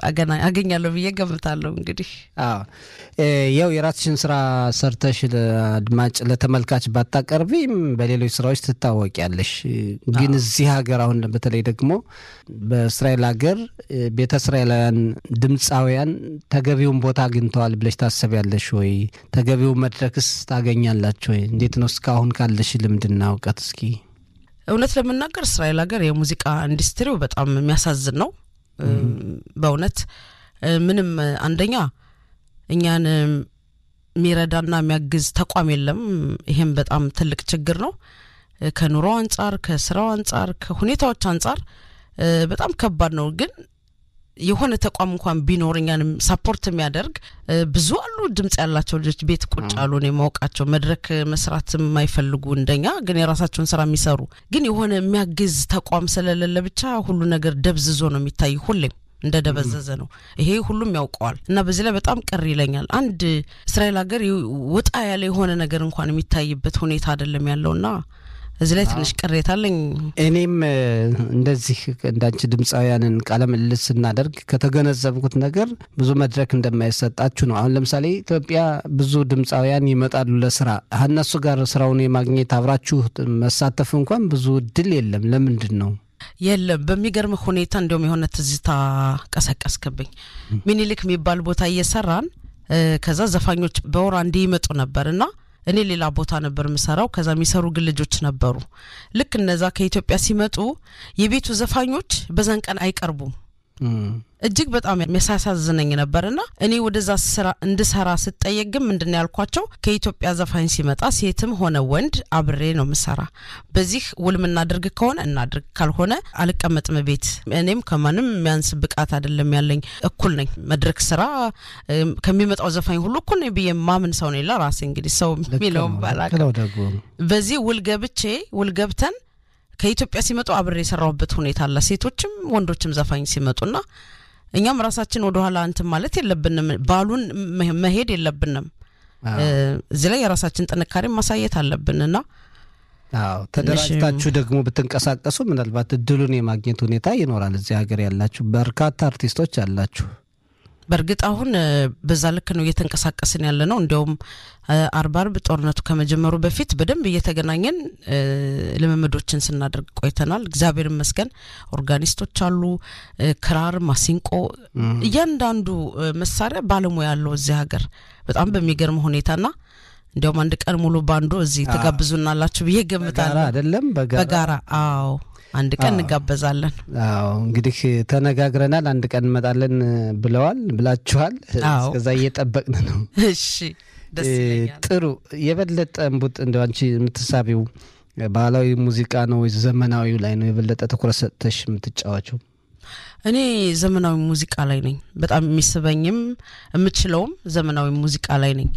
አገኛለሁ ብዬ ገምታለሁ። እንግዲህ አዎ ያው የራስሽን ስራ ሰርተሽ ለአድማጭ ለተመልካች ባታቀርቢም በሌሎች ስራዎች ትታወቂያለሽ። ግን እዚህ ሀገር አሁን በተለይ ደግሞ በእስራኤል ሀገር ቤተ እስራኤላውያን ድምፃውያን ተገቢውን ቦታ አግኝተዋል ብለሽ ታሰቢያለሽ ወይ? ተገቢው መድረክስ ታገኛላችሁ ወይ? እንዴት ነው እስካሁን ካለሽ ልምድና እውቀት እስኪ እውነት ለመናገር እስራኤል ሀገር የሙዚቃ ኢንዱስትሪው በጣም የሚያሳዝን ነው። በእውነት ምንም አንደኛ እኛን የሚረዳና የሚያግዝ ተቋም የለም። ይሄም በጣም ትልቅ ችግር ነው። ከኑሮ አንጻር፣ ከስራው አንጻር፣ ከሁኔታዎች አንጻር በጣም ከባድ ነው። ግን የሆነ ተቋም እንኳን ቢኖር እኛንም ሳፖርት የሚያደርግ ብዙ አሉ። ድምጽ ያላቸው ልጆች ቤት ቁጭ አሉ ነው የማውቃቸው። መድረክ መስራት የማይፈልጉ እንደኛ ግን የራሳቸውን ስራ የሚሰሩ ግን የሆነ የሚያግዝ ተቋም ስለሌለ ብቻ ሁሉ ነገር ደብዝዞ ነው የሚታይ ሁሌም እንደ ደበዘዘ ነው። ይሄ ሁሉም ያውቀዋል እና በዚህ ላይ በጣም ቅር ይለኛል። አንድ እስራኤል ሀገር ወጣ ያለ የሆነ ነገር እንኳን የሚታይበት ሁኔታ አይደለም ያለውና እዚህ ላይ ትንሽ ቅሬታ አለኝ። እኔም እንደዚህ እንዳንቺ ድምፃውያንን ቃለ ምልልስ ስናደርግ ከተገነዘብኩት ነገር ብዙ መድረክ እንደማይሰጣችሁ ነው። አሁን ለምሳሌ ኢትዮጵያ ብዙ ድምፃውያን ይመጣሉ ለስራ እነሱ ጋር ስራውን የማግኘት አብራችሁ መሳተፍ እንኳን ብዙ እድል የለም። ለምንድን ነው? የለም በሚገርም ሁኔታ እንዲሁም የሆነ ትዝታ ቀሰቀስክብኝ። ሚኒሊክ የሚባል ቦታ እየሰራን ከዛ ዘፋኞች በወር አንዴ ይመጡ ነበር እና እኔ ሌላ ቦታ ነበር የምሰራው። ከዛ የሚሰሩ ግን ልጆች ነበሩ። ልክ እነዛ ከኢትዮጵያ ሲመጡ የቤቱ ዘፋኞች በዛን ቀን አይቀርቡም። እጅግ በጣም የሚያሳዝነኝ ነበርና እኔ ወደዛ ስራ እንድሰራ ስጠየቅ ግን ምንድን ነው ያልኳቸው ከኢትዮጵያ ዘፋኝ ሲመጣ ሴትም ሆነ ወንድ አብሬ ነው ምሰራ። በዚህ ውል ምናደርግ ከሆነ እናድርግ፣ ካልሆነ አልቀመጥም ቤት። እኔም ከማንም የሚያንስ ብቃት አይደለም ያለኝ፣ እኩል ነኝ። መድረክ ስራ ከሚመጣው ዘፋኝ ሁሉ እኩል ነኝ ብዬ ማምን ሰው ነኝ። ለራሴ እንግዲህ ሰው የሚለውም ባላውቅም በዚህ ውል ገብቼ ውል ገብተን ከኢትዮጵያ ሲመጡ አብሬ የሰራሁበት ሁኔታ አለ። ሴቶችም ወንዶችም ዘፋኝ ሲመጡና እኛም ራሳችን ወደኋላ እንትን ማለት የለብንም፣ ባሉን መሄድ የለብንም። እዚህ ላይ የራሳችን ጥንካሬ ማሳየት አለብንና አዎ ተደራጅታችሁ ደግሞ ብትንቀሳቀሱ ምናልባት እድሉን የማግኘት ሁኔታ ይኖራል። እዚህ ሀገር ያላችሁ በርካታ አርቲስቶች አላችሁ። በእርግጥ አሁን በዛ ልክ ነው እየተንቀሳቀስን ያለ ነው። እንዲያውም አርብ አርብ ጦርነቱ ከመጀመሩ በፊት በደንብ እየተገናኘን ልምምዶችን ስናደርግ ቆይተናል። እግዚአብሔር ይመስገን ኦርጋኒስቶች አሉ፣ ክራር፣ ማሲንቆ፣ እያንዳንዱ መሳሪያ ባለሙያ ያለው እዚህ ሀገር በጣም በሚገርም ሁኔታና እንዲያውም አንድ ቀን ሙሉ ባንዱ እዚህ ትጋብዙናላችሁ ብዬ ገምታለሁ። አይደለም በጋራ አዎ አንድ ቀን እንጋበዛለን። አዎ እንግዲህ ተነጋግረናል። አንድ ቀን እንመጣለን ብለዋል ብላችኋል። እስከዛ እየጠበቅን ነው። እሺ ደስ ይለኛል። ጥሩ የበለጠ እምቡጥ እንደ አንቺ የምትሳቢው ባህላዊ ሙዚቃ ነው ወይ ዘመናዊው ላይ ነው የበለጠ ትኩረት ሰጥተሽ የምትጫዋቸው? እኔ ዘመናዊ ሙዚቃ ላይ ነኝ። በጣም የሚስበኝም የምችለውም ዘመናዊ ሙዚቃ ላይ ነኝ።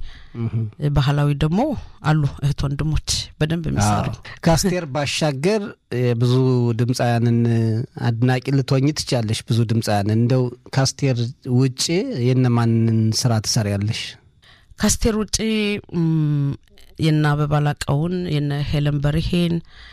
ባህላዊ ደግሞ አሉ እህት ወንድሞች በደንብ የሚሰሩ። ከአስቴር ባሻገር ብዙ ድምፃውያንን አድናቂ ልትሆኝ ትችያለሽ። ብዙ ድምፃውያንን እንደው ከአስቴር ውጭ የነማንን ስራ ትሰሪያለሽ? ከአስቴር ውጭ የነ አበባ ላቀውን የነ ሄለን በርሄን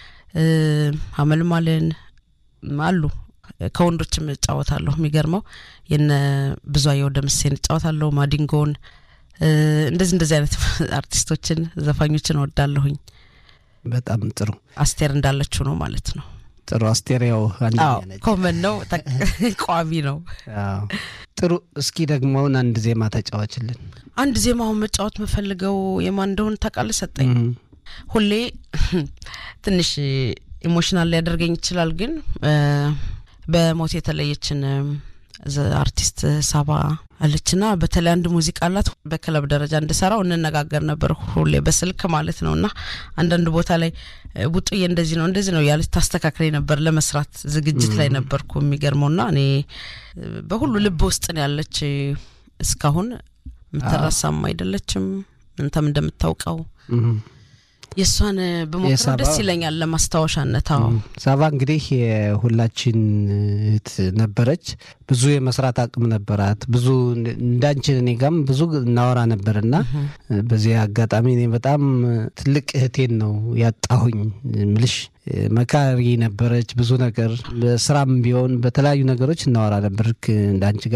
አመልማልን አሉ ከወንዶችም እጫወታለሁ። የሚገርመው የነ ብዙአየሁ ደምሴን እጫወታለሁ፣ ማዲንጎን እንደዚህ እንደዚህ አይነት አርቲስቶችን ዘፋኞችን እወዳለሁኝ። በጣም ጥሩ። አስቴር እንዳለችው ነው ማለት ነው። ጥሩ። አስቴር ያው ኮመን ነው፣ ቋሚ ነው። ጥሩ። እስኪ ደግሞ አሁን አንድ ዜማ ተጫዋችልን። አንድ ዜማ አሁን መጫወት መፈልገው የማን እንደሆን ታውቃለህ? ሰጠኝ ሁሌ ትንሽ ኢሞሽናል ሊያደርገኝ ይችላል ግን በሞት የተለየችን አርቲስት ሳባ አለችና በተለይ አንድ ሙዚቃ አላት በክለብ ደረጃ እንድሰራው እንነጋገር ነበር ሁሌ በስልክ ማለት ነው። እና አንዳንድ ቦታ ላይ ቡጡዬ እንደዚህ ነው እንደዚህ ነው ያለች ታስተካክለኝ ነበር። ለመስራት ዝግጅት ላይ ነበርኩ። የሚገርመው ና እኔ በሁሉ ልብ ውስጥ ነው ያለች እስካሁን የምትረሳም አይደለችም። እንተም እንደምታውቀው የእሷን በሞክረው ደስ ይለኛል ለማስታወሻነት። አዎ ሳባ እንግዲህ የሁላችን እህት ነበረች። ብዙ የመስራት አቅም ነበራት። ብዙ እንዳንችን እኔ ጋም ብዙ እናወራ ነበርና በዚህ አጋጣሚ እኔ በጣም ትልቅ እህቴን ነው ያጣሁኝ ምልሽ መካሪ ነበረች። ብዙ ነገር በስራም ቢሆን በተለያዩ ነገሮች እናወራ ነበር እንዳንቺ